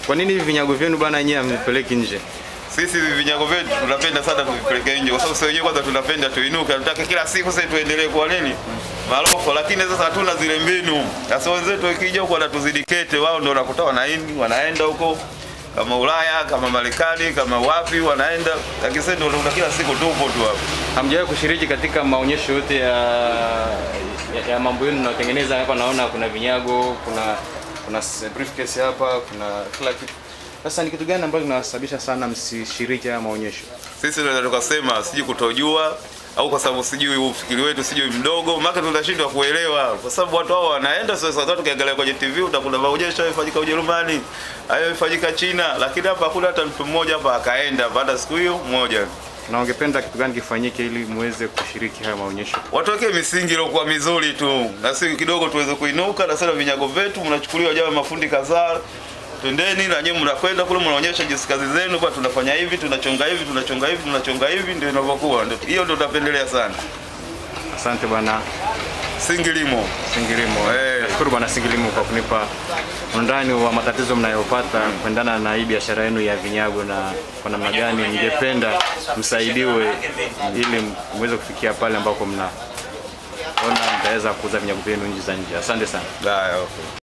Kwa nini hivi vinyago vyenu bana yenyewe hamvipeleki nje? Sisi hivi vinyago vyetu tunapenda sana kuvipeleka nje, kwa sababu sisi wenyewe kwanza tunapenda tuinuke, tunataka kila siku sasa tuendelee kwa nini maroko, lakini sasa hatuna zile mbinu. Sasa wenzetu wakija huko wanatuzidi kete, wao ndio wanakuta wanaini wanaenda huko kama Ulaya kama Marekani kama wapi wanaenda, lakini sisi ndio tunakuta kila siku tupo tu hapo. Hamjawahi kushiriki katika maonyesho yote ya, ya, ya mambo yenu mnayotengeneza hapa? Naona kuna vinyago, kuna kuna s- briefcase hapa, kuna kila kitu. Sasa ni kitu gani ambacho kinawasababisha sana msishiriki haya maonyesho? Sisi tunaweza tukasema sijui kutojua au kwa sababu sijui ufikiri wetu sijui mdogo, maana tunashindwa kuelewa, kwa sababu watu hao wanaenda sasa. Sasa tukiangalia kwenye TV utakuta maonyesho yamefanyika Ujerumani, hayo yamefanyika China, lakini hapa hakuna hata mtu mmoja hapa akaenda baada ya siku hiyo moja. Na ungependa kitu gani kifanyike ili muweze kushiriki haya maonyesho? Watuwekee misingi iliyokuwa mizuri tu, na sisi kidogo tuweze kuinuka, na sasa vinyago vyetu mnachukuliwa jawa mafundi kadhaa Twendeni na nyinyi mnakwenda kule mnaonyesha jinsi kazi zenu, kwa tunafanya hivi, tunachonga hivi, tunachonga hivi, tunachonga hivi, ndio inavyokuwa. Ndio hiyo ndio tunapendelea sana. Asante bwana Singilimo. Singilimo. Eh. Nashukuru bwana Singilimo kwa kunipa undani wa matatizo mnayopata kuendana na hii biashara yenu ya vinyago na kwa namna gani ningependa msaidiwe ili muweze kufikia pale ambako mna ona mtaweza kuuza vinyago vyenu nchi za nje. Asante sana. Haya, okay.